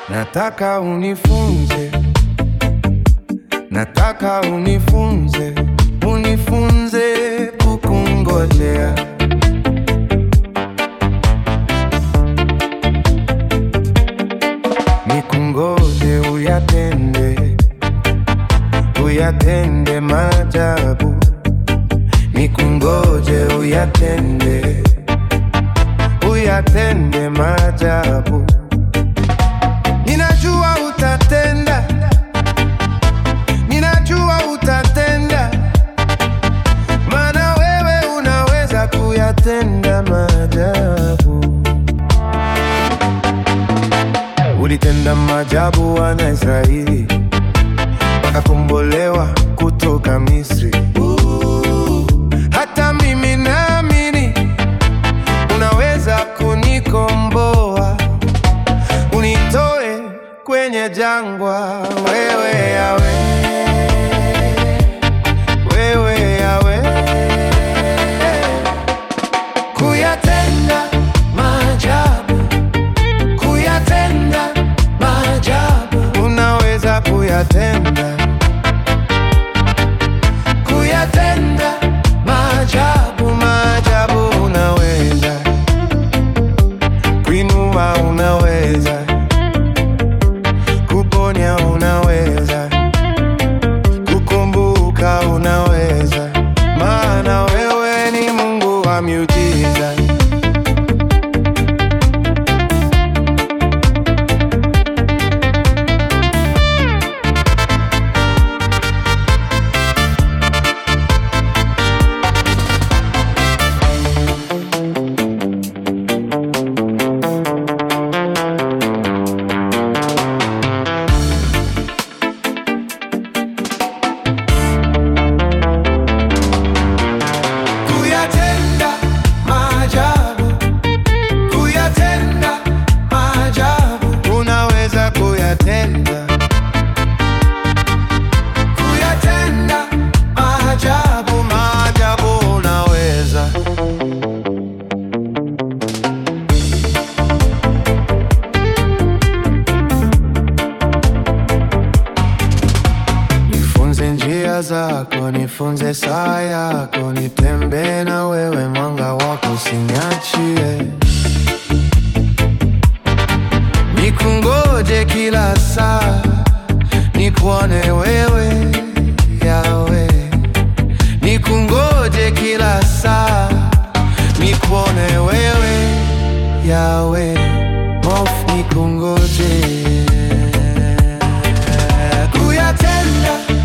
Nataka unifunze, nataka unifunze, unifunze kukungojea. Nikungoje uyatende, uyatende maajabu. Nikungoje uyatende, uyatende maajabu. Ninajua utatenda, ninajua utatenda, maana wewe unaweza kuyatenda maajabu. Ulitenda maajabu wana Israeli, wakakombolewa kutoka Misri. Hata mimi naamini unaweza kunikomboa unitoe kwenye jangwa, wewe yawe, wewe yawe, kuyatenda maajabu, kuyatenda maajabu, unaweza kuyatenda, kuyatenda maajabu, maajabu, unaweza kuinua, unaweza kuponya unaweza, kukumbuka unaweza, maana wewe ni Mungu wa miujiza. Kuyatenda maajabu, kuyatenda maajabu, unaweza kuyatenda, kuyatenda maajabu, maajabu, unaweza. Nifunze njia zako, nifunze saa yako, nitembee na wewe, mwanga wako usiniachie. Nikungoje kila saa, nikuone wewe Yawe. Nikungoje kila saa, nikuone wewe Yawe. Hofu nikungoje kuyatenda